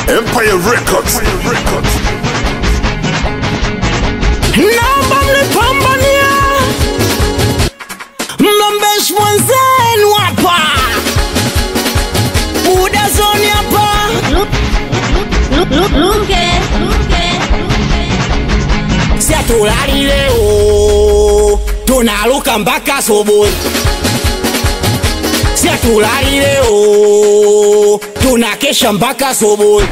Empire Records. Naomba mnipambania mlombeshi mwenzenu hapa Buda zoni hapa siatulali leo tunaluka mpaka asubuhi siatulali leo tunakesha mpaka asubuhi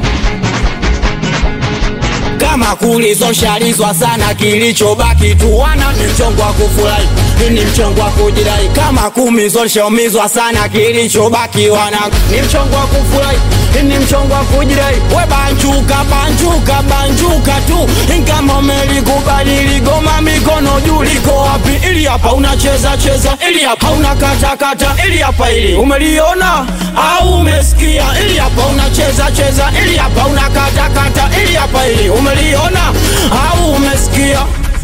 kama kulizoshalizwa sana, kilichobaki tu wana ni mchongo wa kufurahi, ni mchongo wa kujidai. Kama kumi zoshaumizwa sana, kilichobaki wana ni mchongo wa kufurahi, ni mchongo wa kujidai. We banjuka, banjuka, banjuka tu, kama umelikubali ligoma, mikono juu, liko wapi? Ili hapa unacheza cheza, ili hapa unakata kata, ili hapa ili umeliona au umesikia? Ili hapa unacheza cheza, ili hapa unakata kata, ili hapa ili umeliona au umesikia?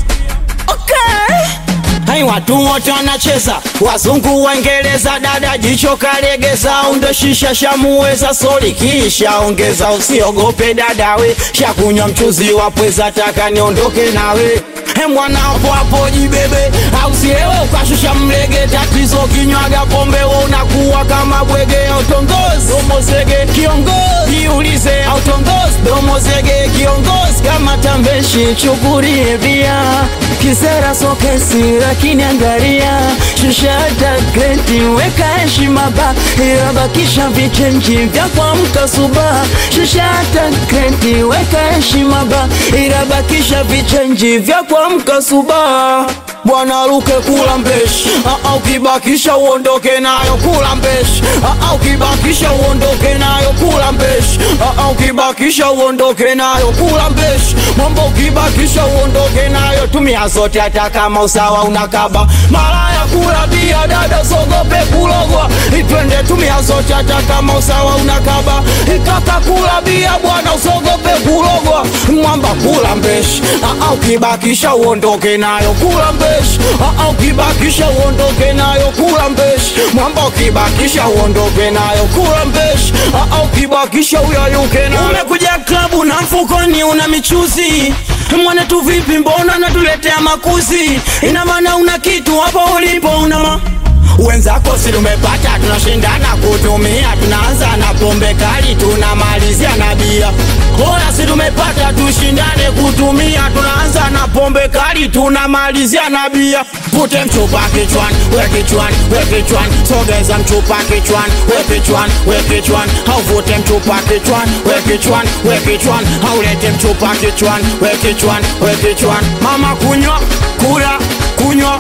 Okay. Hai, watu wote wanacheza, wazungu waingereza, dada jicho kalegeza, undo shisha shamuweza, soli kisha ongeza, usiogope dadawe, shakunywa mchuzi wa pweza, taka niondoke nawe He mwana hapo hapo jibebe, au siewe ukashusha mlege, tatizo kinywaga pombe, we unakuwa kama bwege, autongozi domozege kiongozi, jiulize autongozi domozege kiongozi, kama tambeshi chukulie bia kisera sokesi, lakini angalia shusha hata gredi, weka heshima ba, ila bakisha vichenji vya kuamka suba. Shusha hata gredi, weka heshima ba, ila bakisha vichenji vya kuamka suba. Bwana ruke kula mbeshi, ah, ah, ukibakisha uondoke nayo kula mbeshi, ah, ah, ukibakisha uondoke nayo kula mbeshi, ah, ah, ukibakisha uondoke nayo kula mbeshi, mambo ukibakisha uondoke nayo, tumia zote hata kama usawa unakaba. Malaya kula bia, dada sogope kulogwa, itwende tumia zote hata kama usawa unakaba. Ikaka kula bia, bwana usogope kulogwa, mwamba kula mbeshi, ah, ah, ukibakisha uondoke nayo kula mbeshi, ah, ah, ukibakisha uondoke nayo kula mbeshi, mwamba ukibakisha uondoke nayo kula mbeshi, ah, ah, ukibakisha uyayuke nayo. Umekuja klabu na mfukoni una michuzi mwana tu vipi, mbona natuletea makuzi? Ina maana una kitu hapo ulipo una ma wenzako si tumepata, tunashindana kutumia, tunaanza na pombe kali, tunamalizia na bia. Oya, si tumepata, tushindane kutumia, tunaanza na pombe kali, tunamalizia na bia. Pute mchupa kichwani, we kichwani, we kichwani, sogeza mchupa kichwani, we kichwani, we kichwani, hauvute mchupa kichwani, we kichwani, we kichwani, haulete mchupa kichwani, we kichwani, we kichwani. Mama kunywa, kula, kunywa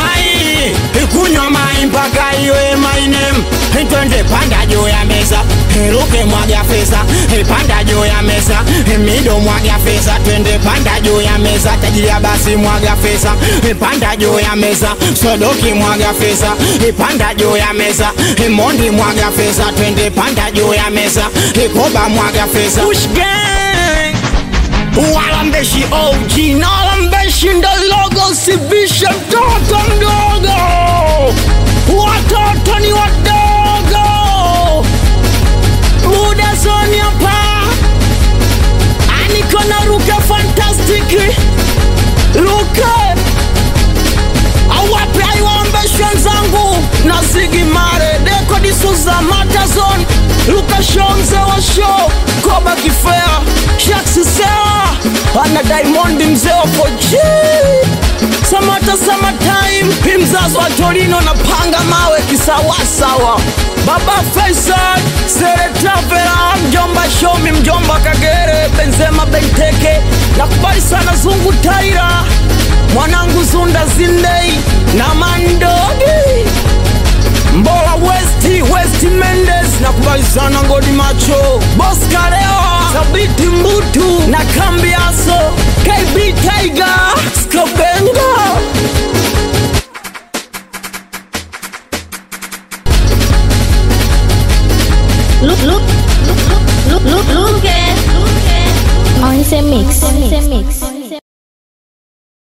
mai, kunywa mai mpaka iwe my name. Twende panda juu ya meza, ruke mwaga fesa, panda juu ya meza, mido mwaga fesa, twende panda juu ya meza, tajiria basi mwaga fesa, panda juu ya meza, sodoki mwaga fesa, panda juu ya meza, mondi mwaga fesa, twende panda juu ya meza, koba mwaga fesa. Push gang walambeshi OG na walambeshi ndo logo, sibishe mtoto mdogo, watoto ni wadogo. Buda zoni hapa, aniko na Ruke Fantastic, Ruke awape aiwaambeshi wenzangu na Ziggy Marley, Deko D'Souza, Matazon, Luka Show, mzee wa show, Koba Kifea, Shaksi Sewa, ana Diamond mzee wa 4G Samata Summertime, hi mzazi wa Torino na panga mawe kisawasawa, Baba Faisal, Sere Travela, mjomba Shomi, mjomba Kagere, Benzema Benteke, nakubali sana Zungu Taira, mwanangu Zunda Zindei na Mandogi Mbola Westi, Westi Mendes nakubali sana Ngodi Macho, Boss Kalewa, Sabiti Mbutu na Kambi Aso, KB Tiger, Skobenga